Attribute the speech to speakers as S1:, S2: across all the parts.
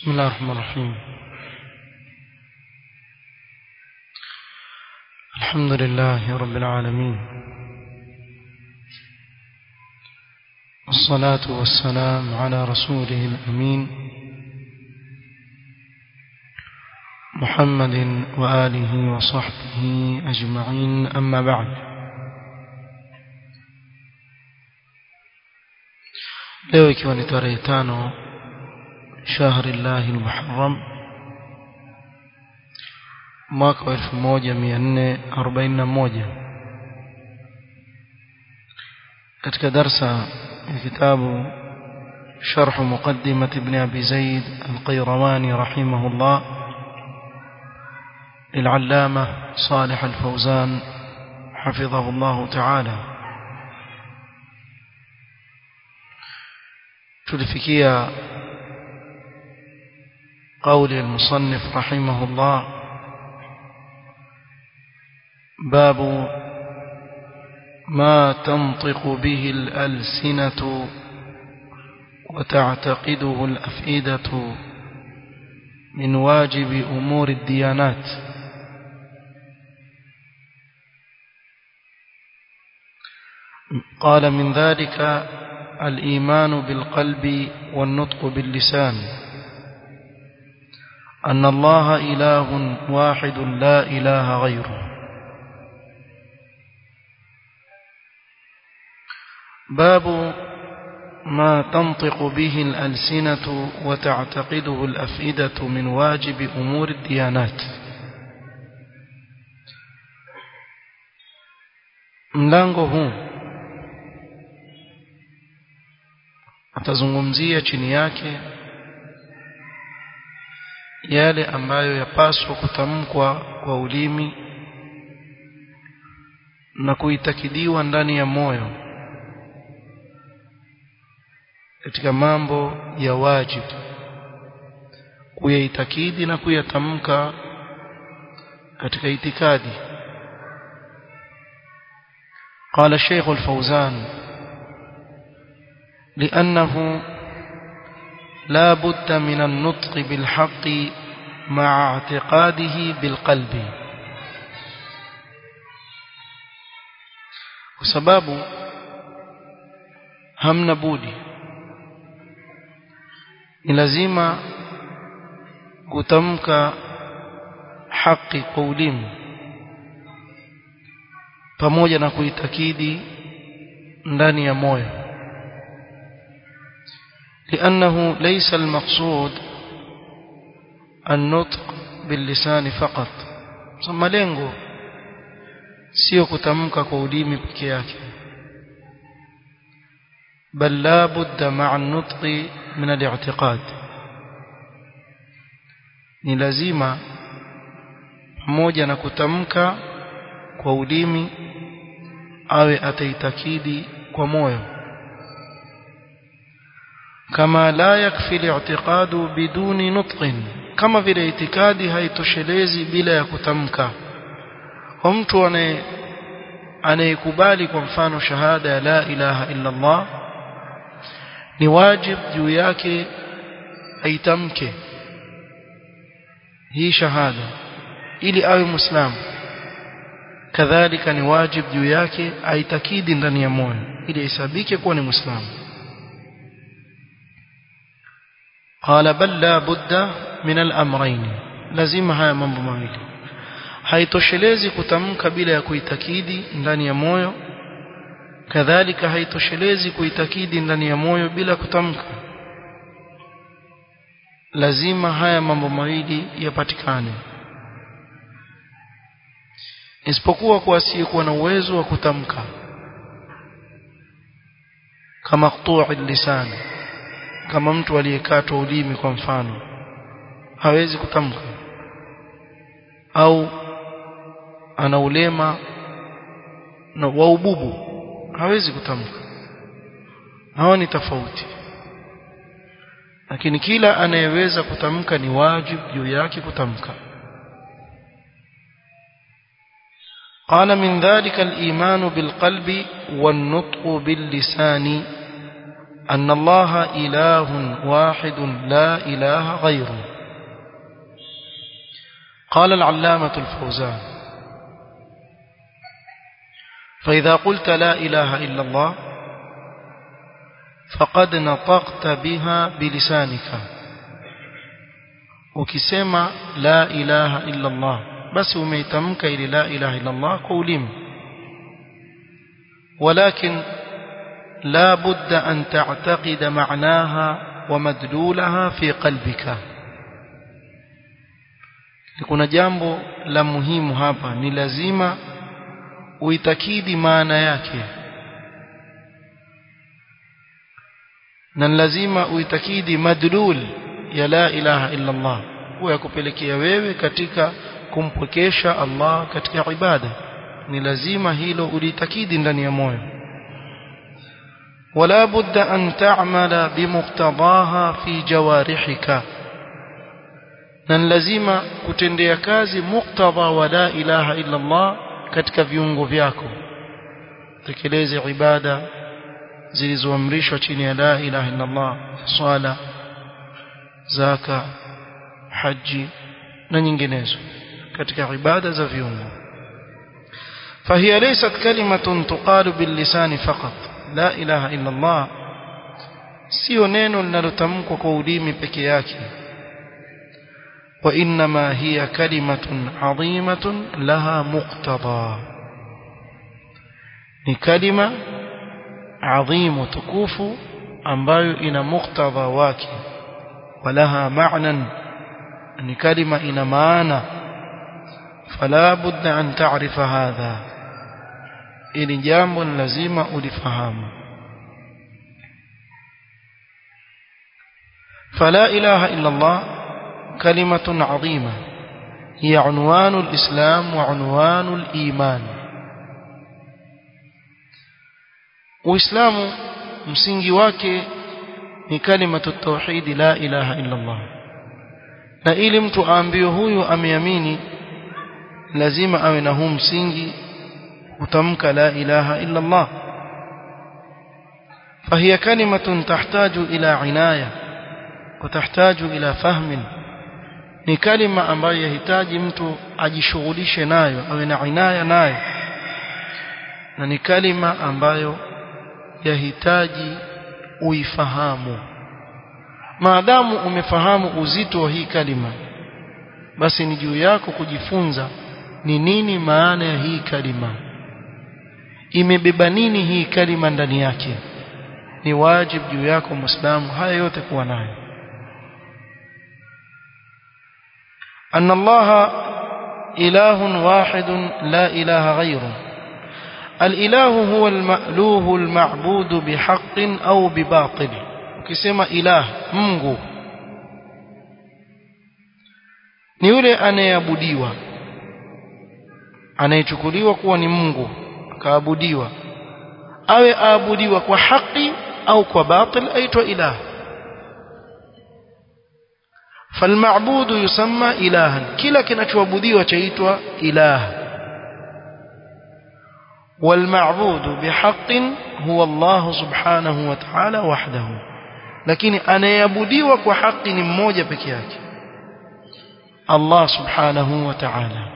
S1: بسم الله الرحمن الرحيم الحمد لله رب العالمين والصلاة والسلام على رسوله الأمين محمد وآله وصحبه أجمعين أما بعد leo ikiwa ni tarehe tano shahri llahi lmuharram mwaka wa elfu moja mia nne arobaini na moja katika darsa ya kitabu شرح مقدمة ابن أبي زيد القيرواني رحمه الله للعلامة صالح الفوزان حفظه الله تعالى tulifikia قول المصنف رحمه الله باب ما تنطق به الألسنة وتعتقده الأفئدة من واجب أمور الديانات قال من ذلك الإيمان بالقلب والنطق باللسان أن الله إله واحد لا إله غيره باب ما تنطق به الألسنة وتعتقده الأفئدة من واجب أمور الديانات mlango huu atazungumzia chini yake yale ambayo yapaswa kutamkwa kwa ulimi na kuitakidiwa ndani ya moyo katika mambo ya wajibu kuyaitakidi na kuyatamka katika itikadi قال الشيخ الفوزان لأنه لا بد من النطق بالحق مع اعتقاده بالقلب وسباب همنا بودي ni lazima kutamka haki kwa ulimi pamoja na kuitakidi ndani ya moyo لأنه ليس المقصود النطق باللسان فقط ثم lengo sio kutamka kwa ulimi peke yake بل لا بد مع النطق من الاعتقاد ni lazima pamoja na kutamka kwa ulimi awe ataitakidi kwa moyo kama la yakfi li'tiqadu biduni nutqin kama vile itikadi haitoshelezi bila ya kutamka kwa mtu anaye anayekubali kwa mfano shahada ya la ilaha illa Allah ni wajib juu yake aitamke hii shahada ili awe muislamu kadhalika ni wajib juu yake aitakidi ndani ya moyo ili isabike kuwa ni muislamu قال بل لا بد من الامرين lazima haya mambo mawili haitoshelezi kutamka bila ya kuitakidi ndani ya moyo kadhalika haitoshelezi kuitakidi ndani ya moyo bila kutamka lazima haya mambo mawili yapatikane isipokuwa kwa asiyekuwa na uwezo wa kutamka kama qtu'i lisan kama mtu aliyekatwa ulimi kwa mfano hawezi kutamka au ana ulema na wa ububu hawezi kutamka hawa ni tofauti lakini kila anayeweza kutamka ni wajibu juu yake kutamka قال من ذلك الإيمان بالقلب والنطق باللسان أن الله إله واحد لا إله غيره قال العلامة الفوزان فإذا قلت لا إله إلا الله فقد نطقت بها بلسانك ukisema la ilaha illa Allah basi umeitamka ili la ilaha illa Allah kwa ulimi ولكن لا بد أن تعتقد معناها ومدلولها في قلبك kuna jambo la muhimu hapa ni lazima uitakidi maana yake na lazima uitakidi madlul ya la ilaha illa Allah huwa yakupelekea wewe katika kumpwekesha Allah katika ibada ni lazima hilo ulitakidi ndani ya moyo ولا بد أن تعمل بمقتضاها في جوارحك na lazima kutendea kazi muktadha wa la ilaha illa Allah katika viungo vyako tekeleze ibada zilizoamrishwa chini ya la ilaha illa Allah swala zaka haji na nyinginezo katika ibada za viungo فهي ليست كلمة تقال باللسان فقط لا إله إلا الله sio neno linalotamkwa kwa ulimi peke yake وإنما هي كلمة عظيمة لها مقتضى ni kalima adhimu tukufu ambayo ina muktadha wake walaha ma'nan ni kalima ina maana fala budda an ta'rifa hadha ili jambo ni lazima ulifahamu فلا إله إلا الله كلمة عظيمة هي عنوان الإسلام وعنوان الإيمان Uislamu msingi wake ni kalimatu tauhidi la ilaha illa Allah. Na ili mtu aambiwe huyu ameamini lazima awe na huu msingi kutamka la ilaha illa Allah. فهي كلمة تحتاج إلى عناية وتحتاج إلى فهم ni kalima ambayo yahitaji mtu ajishughulishe nayo awe na inaya nayo na ni kalima ambayo yahitaji uifahamu maadamu umefahamu uzito wa hii kalima basi ni juu yako kujifunza ni nini maana ya hii kalima imebeba nini hii kalima ndani yake ni wajibu juu yako muislamu haya yote kuwa nayo أن الله إله واحد لا إله غيره الإله هو المألوه المعبود بحق أو بباطل كسما إله منغو ni yule anayeabudiwa anayechukuliwa kuwa ni Mungu akaabudiwa awe aabudiwa kwa haki au kwa batil aitwa ilah فالمعبود يسمى إلها كلا kinachoabudiwa chaitwa ilah والمعبود بحق هو الله سبحانه وتعالى وحده lakini anayeabudiwa kwa haki ni mmoja peke yake Allah subhanahu wa ta'ala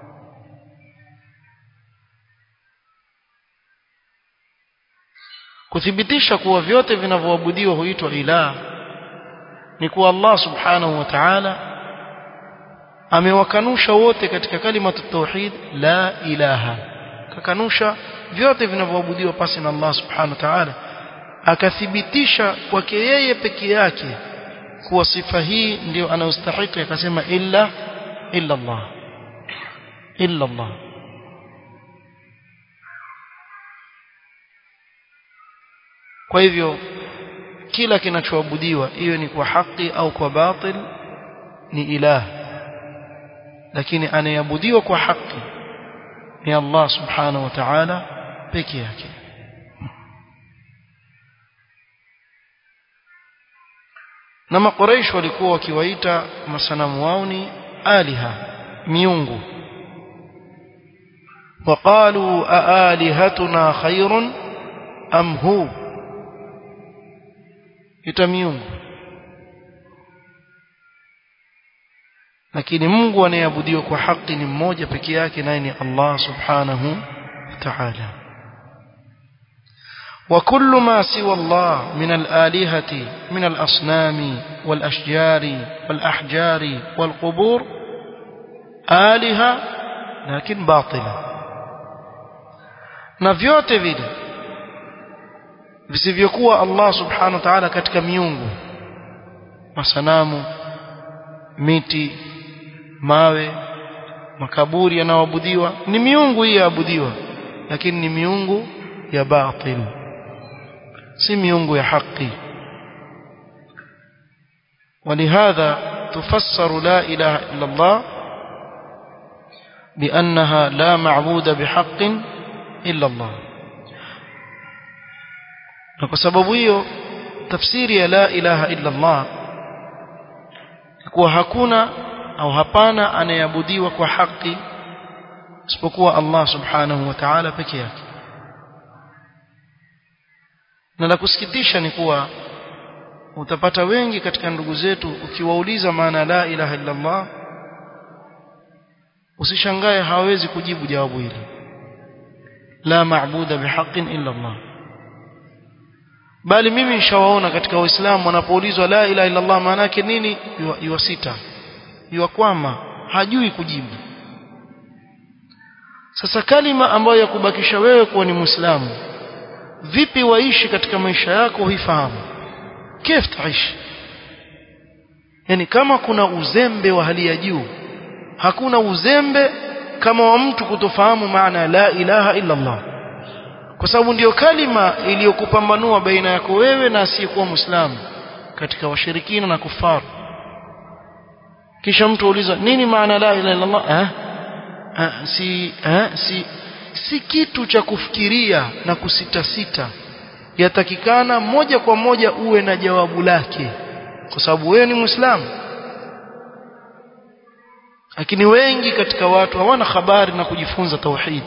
S1: kuthibitisha kuwa vyote vinavyoabudiwa huitwa ilah ni kuwa Allah subhanahu wa ta'ala amewakanusha wote katika kalima tauhid la ilaha kakanusha vyote vinavyoabudiwa pasi na Allah subhanahu wa ta'ala akathibitisha kwake yeye peke yake kuwa sifa hii ndio anayostahili akasema illa illa Allah illa Allah kwa hivyo kila kinachoabudiwa iwe ni kwa haki au kwa batil ni ilah lakini anayeabudiwa kwa haki ni Allah subhanahu wa ta'ala peke yake na makuraish walikuwa wakiwaita masanamu wao ni aliha miungu وقالوا أآلهتنا خير أم هو ita miungu lakini Mungu anayeabudiwa kwa haki ni mmoja peke yake naye ni Allah subhanahu wa ta'ala وكل ما سوى الله من الآلهة من الأصنام والأشجار والأحجار والقبور آلهة لكن باطلة na vyote vile visivyokuwa Allah subhanahu wa ta'ala katika miungu masanamu miti mawe makaburi yanayoabudiwa ni miungu hii yaabudiwa lakini ni miungu ya batil si miungu ya haki ولهذا تفسر لا إله إلا الله بأنها لا معبود بحق إلا الله وكسبب hiyo tafsiri ya la ilaha illa Allah kuwa hakuna au hapana anayeabudiwa kwa haki isipokuwa Allah subhanahu wa ta'ala peke yake na la kusikitisha ni kuwa utapata wengi katika ndugu zetu ukiwauliza maana la ilaha illa Allah usishangae hawezi kujibu jawabu hili la maabuda bihaqqin illa Allah bali mimi nishawaona katika waislamu wanapoulizwa la ilaha illa Allah maana yake nini yuwasita yuwakwama hajui kujibu sasa kalima ambayo yakubakisha wewe kuwa ni muislamu vipi waishi katika maisha yako hifahamu كيف تعيش yani kama kuna uzembe wa hali ya juu hakuna uzembe kama wa mtu kutofahamu maana la ilaha illa Allah kwa sababu ndiyo kalima iliyokupambanua baina yako wewe na asiyekuwa muislamu katika washirikina na kufaru kisha mtu uliza nini maana la ilaha illa Allah eh? Eh, si eh? si si kitu cha kufikiria na kusitasita yatakikana moja kwa moja uwe na jawabu lake kwa sababu wewe ni muislamu lakini wengi katika watu hawana habari na kujifunza tauhid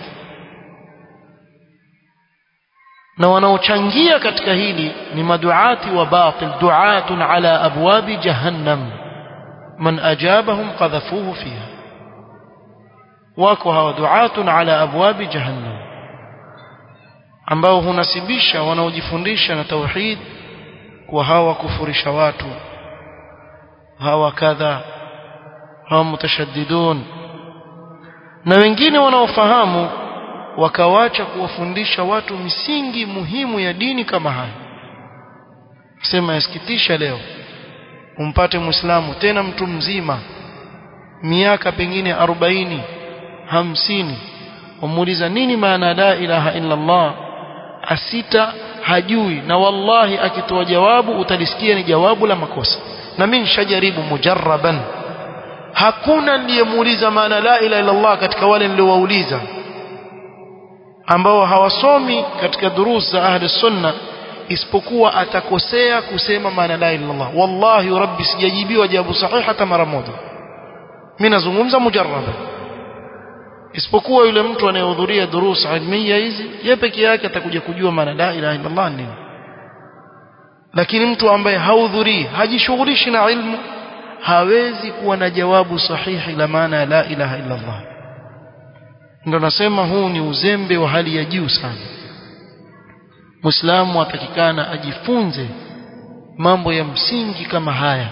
S1: na wanaochangia katika hili ni maduati wa batil duatun ala abwabi jahannam man ajabahum qadhafuhu fiha wako hawa duatun ala abwabi jahannam ambao hunasibisha wanaojifundisha na tauhid kwa hawa kufurisha watu hawa kadha hawa mutashaddidun na wengine wanaofahamu wakawacha kuwafundisha watu misingi muhimu ya dini kama haya sema yasikitisha leo umpate muislamu tena mtu mzima miaka pengine arobaini hamsini umuuliza nini maana la ilaha illa Allah asita hajui na wallahi akitoa jawabu utalisikia ni jawabu la makosa na mimi nishajaribu mujarraban hakuna niliyemuuliza maana la ilaha illa Allah katika wale niliowauliza ambao hawasomi katika durus za ahli sunna isipokuwa atakosea kusema maana la ilaha illa Allah wallahi rabbi sijajibiwa jawabu sahihi hata mara moja mimi nazungumza mujarraban isipokuwa yule mtu anayehudhuria durus ilmiya hizi yeye peke yake atakuja kujua maana la ilaha illa Allah nini lakini mtu ambaye hahudhurii hajishughulishi na ilmu hawezi kuwa na jawabu sahihi la maana ya la ilaha illa Allah ndio nasema huu ni uzembe wa hali ya juu sana Muislamu atakikana ajifunze mambo ya msingi kama haya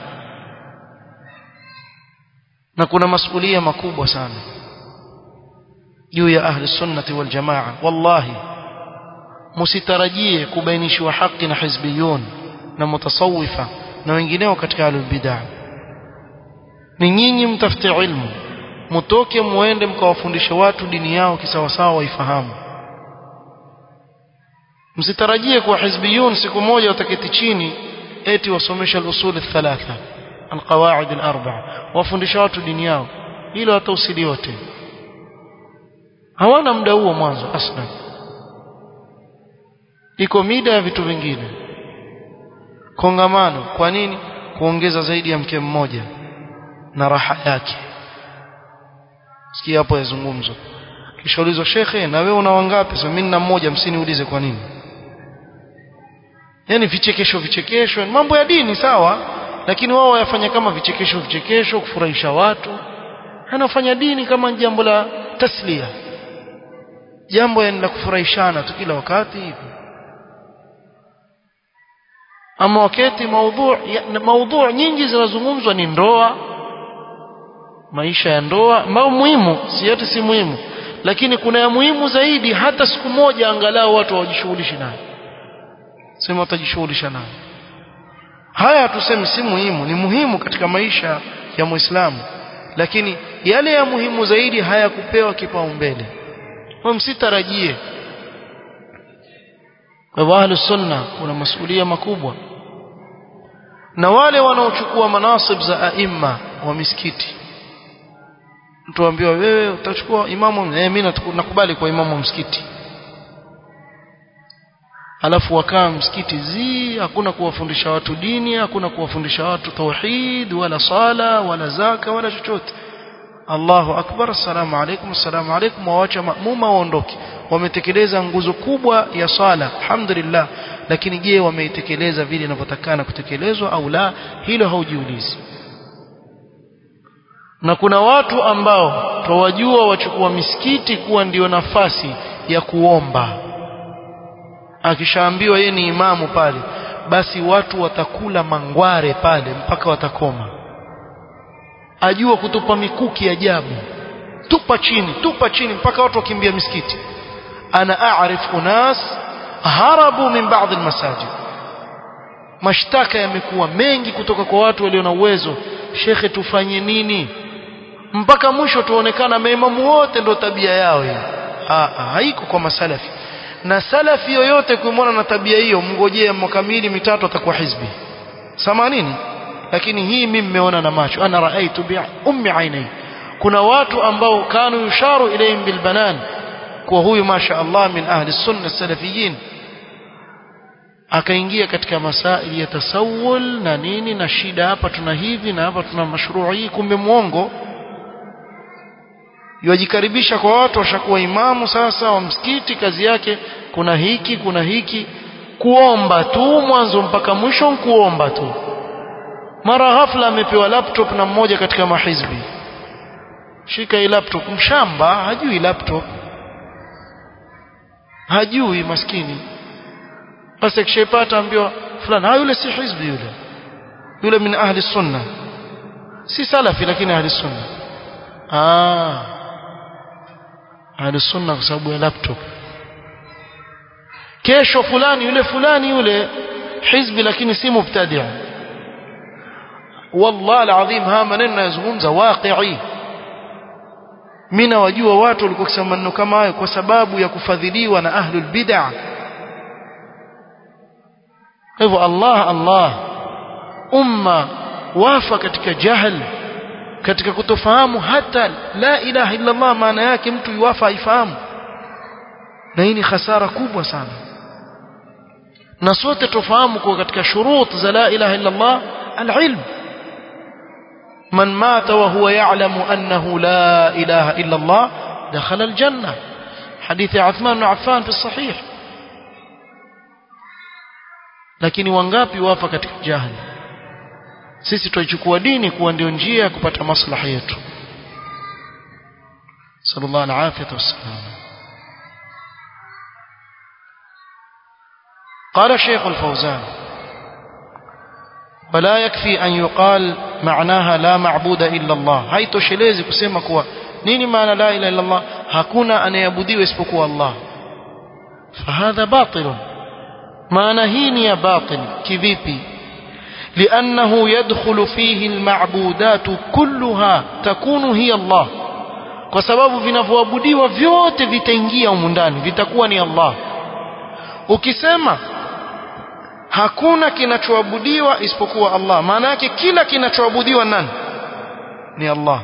S1: na kuna masulia makubwa sana juu ya ahli sunnati wal jamaa wallahi msitarajie kubainishwa haki na hizbiyun na mutasawifa na wengineo katika ahlul bid'ah ni nyinyi mtafute ilmu mtoke muende mkawafundisha watu dini yao kisawasawa waifahamu msitarajie kuwa hizbiyun siku moja wataketi chini eti wasomesha al-usul thalatha al-qawaid al-arba'a wafundisha watu dini yao hilo hata usili yote hawana muda huo mwanzo aslan iko mida ya vitu vingine kongamano kwa nini kuongeza zaidi ya mke mmoja na raha yake sikia hapo yazungumzo kisha ulizwa shekhe na wewe una wangapi sasa mimi nina mmoja msiniulize kwa nini yani vichekesho vichekesho mambo ya dini sawa lakini wao wayafanya kama vichekesho vichekesho kufurahisha watu anafanya dini kama jambo la taslia jambo la kufurahishana tu kila wakati hivi ama wakati maudhu maudhu nyingi zinazungumzwa ni ndoa maisha ya ndoa ambao muhimu si yote si muhimu lakini kuna ya muhimu zaidi hata siku moja angalau watu wajishughulishi nayo sema watajishughulisha nayo haya tuseme si muhimu ni muhimu katika maisha ya muislamu lakini yale ya muhimu zaidi hayakupewa kipaumbele kwa msitarajie kwa ahlu sunna kuna masuhulia makubwa na wale wanaochukua manasib za aima wa misikiti mtu ambiwa wewe utachukua imamu eh mimi nakubali kwa imamu wa msikiti alafu wakaa msikiti zi hakuna kuwafundisha watu dini hakuna kuwafundisha watu tauhid wala sala wala zaka wala chochote Allahu akbar assalamu alaykum assalamu alaykum waacha maamuma waondoke wametekeleza nguzo kubwa ya sala alhamdulillah lakini je wameitekeleza vile inavyotakana kutekelezwa au la hilo haujiulizi na kuna watu ambao twawajua wachukua misikiti kuwa ndiyo nafasi ya kuomba akishaambiwa yeye ni imamu pale basi watu watakula mangware pale mpaka watakoma ajua kutupa mikuki ajabu tupa chini tupa chini mpaka watu wakimbia misikiti ana aarif unas harabu min baadhi almasajid mashtaka yamekuwa mengi kutoka kwa watu walio na uwezo shekhe tufanye nini mpaka mwisho tuonekana maimamu wote ndo tabia yao hii haiko kwa masalafi na salafi yoyote kuimwona na tabia hiyo mngojee mwaka miwili mitatu atakuwa hizbi samanini lakini hii mimi nimeona na macho ana raaitu bi ummi ainai kuna watu ambao kanu yusharu ilayhim bilbanan kwa huyu masha Allah min ahli sunna salafiyin akaingia katika masaili ya tasawul na nini na shida hapa tuna hivi na hapa tuna mashrui kumbe muongo yajikaribisha kwa watu washakuwa imamu sasa wa msikiti kazi yake kuna hiki kuna hiki kuomba tu mwanzo mpaka mwisho kuomba tu mara ghafla amepewa laptop na mmoja katika mahizbi shika hii laptop mshamba hajui laptop hajui maskini basi akishapata ambiwa fulani ha yule si hizbi yule yule min ahli sunna si salafi lakini ahli sunna ah ahli sunna kwa sababu ya laptop kesho fulani yule fulani yule hizbi lakini si mubtadi' والله العظيم ها maneno yazungumza waqi'i mimi wajua watu walikuwa kusema maneno kama hayo kwa sababu ya kufadhiliwa na ahlul bid'ah hivyo Allah Allah umma wafa katika jahil katika kutofahamu hata la ilaha illa Allah maana yake mtu yuwafa aifahamu na hii ni hasara kubwa sana na sote tufahamu kwa katika shurut za la ilaha illa Allah alilm من مات وهو يعلم أنه لا إله إلا الله دخل الجنة حديث عثمان بن عفان في الصحيح lakini wangapi wafa katika jahili sisi tuichukua dini kuwa ndio njia ya kupata maslaha yetu sallallahu alaihi wasallam قال الشيخ الفوزان ولا يكفي أن يقال معناها لا معبود إلا الله هاي toshelezi kusema kuwa nini maana la ilaha illa Allah hakuna anayeabudiwa isipokuwa Allah فهذا باطل maana hii ni ya batil kivipi لأنه يدخل فيه المعبودات كلها تكون هي الله kwa sababu vinavyoabudiwa vyote vitaingia humu ndani vitakuwa ni Allah ukisema hakuna kinachoabudiwa isipokuwa Allah maana yake kila kinachoabudiwa nani ni Allah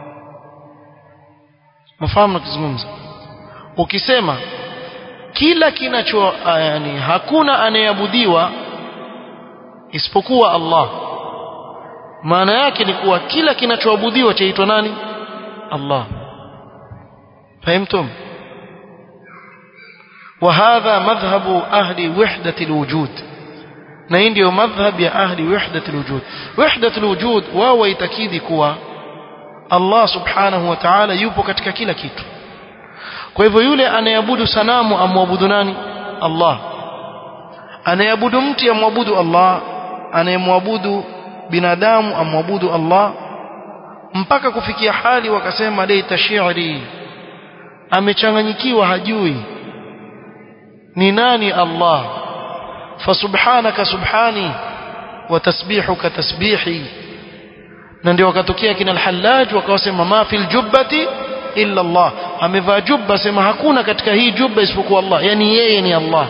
S1: mfahamu nakizungumza ukisema kila kinacho yani hakuna anayeabudiwa isipokuwa Allah maana yake ni kuwa kila kinachoabudiwa chaitwa nani Allah fahimtum وهذا مذهب أهل وحدة الوجود na hii ndio madhhab ya ahli wahdat alwujud wahdat alwujud wao waitakidi kuwa Allah subhanahu wa ta'ala yupo katika kila kitu kwa hivyo yule anayeabudu sanamu amwabudu nani Allah anayeabudu mti amwabudu Allah anayemwabudu binadamu amwabudu Allah mpaka kufikia hali wakasema laita shi'ri amechanganyikiwa hajui ni nani Allah fasubhanaka subhani wa tasbihuka tasbihi na ndio wakatokea kina al-Hallaj wakawasema ma fil jubbati illa Allah amevaa jubba sema hakuna katika hii jubba isipokuwa Allah yani yeye ni Allah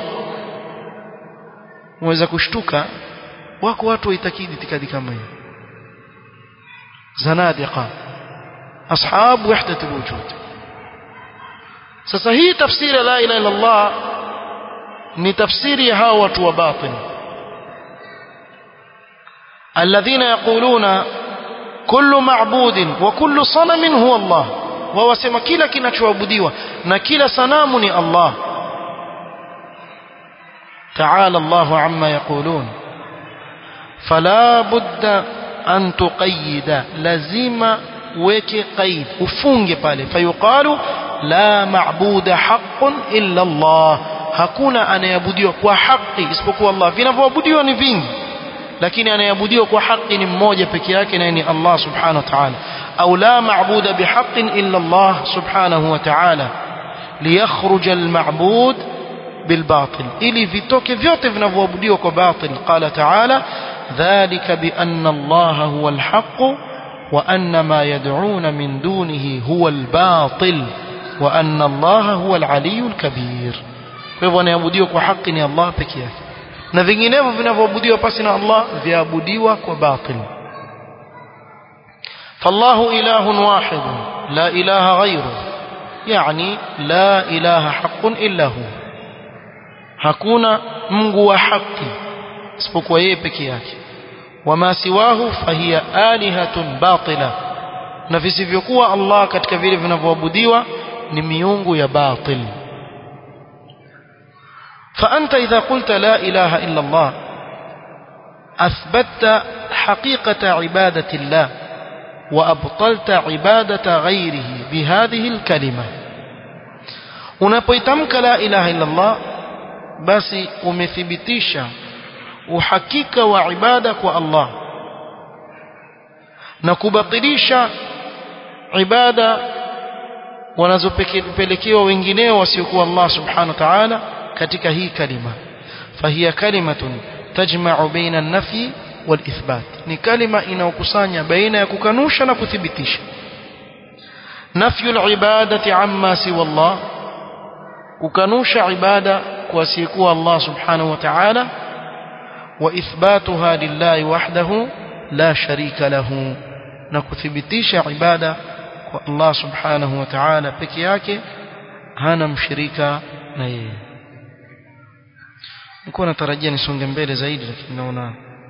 S1: mweza kushtuka wako watu waitakidi itikadi kama hiyo zanadiqa ashab wahdat alwujud sasa hii tafsiri la ilaha illa Allah ni tafsiri ya hao watu wa batin alladhina yaquluna kullu ma'budin wa kullu sanamin huwa Allah wao wasema kila kinachoabudiwa na kila sanamu ni Allah تعالى الله عما يقولون فلا بد أن تقيد لازم وكي قيد وفنج pale فيقال لا معبود حق إلا الله hakuna anayeabudiwa kwa haki isipokuwa Allah vinavyoabudiwa ni vingi lakini anayeabudiwa kwa haki ni mmoja peke yake naye ni Allah subhanahu wa ta'ala au la ma'buda bihaqqin illa Allah subhanahu wa ta'ala liyakhruja al-ma'bud بالباطل ili vitoke vyote vinavyoabudiwa kwa batil qala ta'ala dhalika bi anna allaha huwa alhaq wa anna ma yad'un min dunihi huwa albatil wa anna allaha huwa alaliyyul kabir kwa hivyo anaabudiwa kwa haki ni Allah pekee yake na vinginevyo vinavyoabudiwa pasi na Allah viabudiwa kwa batil فالله إله واحد لا إله غيره يعني لا إله حق إلا هو hakuna Mungu wa haki isipokuwa yeye peke yake wama siwahu fahiya alihatun batila na visivyokuwa Allah katika vile vinavyoabudiwa ni miungu ya batil فأنت إذا قلت لا إله إلا الله أثبتت حقيقة عبادة الله وأبطلت عبادة غيره بهذه الكلمة unapoitamka la ilaha illa Allah basi umethibitisha uhakika wa ibada kwa Allah na kubatilisha ibada wanazopelekewa wengineo wasiokuwa Allah subhanahu wa ta'ala katika hii kalima fahiya kalimatun tajma'u baina an-nafi wal-ithbat ni kalima inayokusanya baina ya kukanusha na kuthibitisha nafyu al-ibadati amma siwa Allah kukanusha ibada kwa asiyekuwa Allah subhanahu wa ta'ala wa ithbatuha lillahi wahdahu la sharika lahu na kuthibitisha ibada kwa Allah subhanahu wa ta'ala peke yake hana mshirika na yeye nilikuwa natarajia nisonge mbele zaidi lakini naona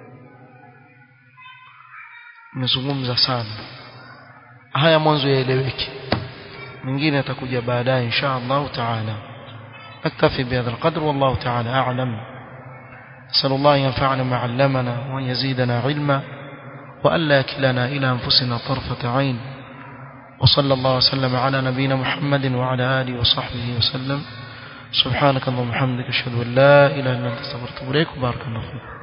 S1: nimezungumza sana haya mwanzo yaeleweke mengine atakuja baadaye insha Allah taala نكتفي بهذا القدر والله تعالى أعلم أسأل الله ينفعنا ما علمنا وأن يزيدنا علما وألا يكلنا إلى أنفسنا طرفة عين وصلى الله وسلم على نبينا محمد وعلى آله وصحبه وسلم سبحانك اللهم وبحمدك أشهد أن لا إله إلا أنت استغفرك وبارك الله فيك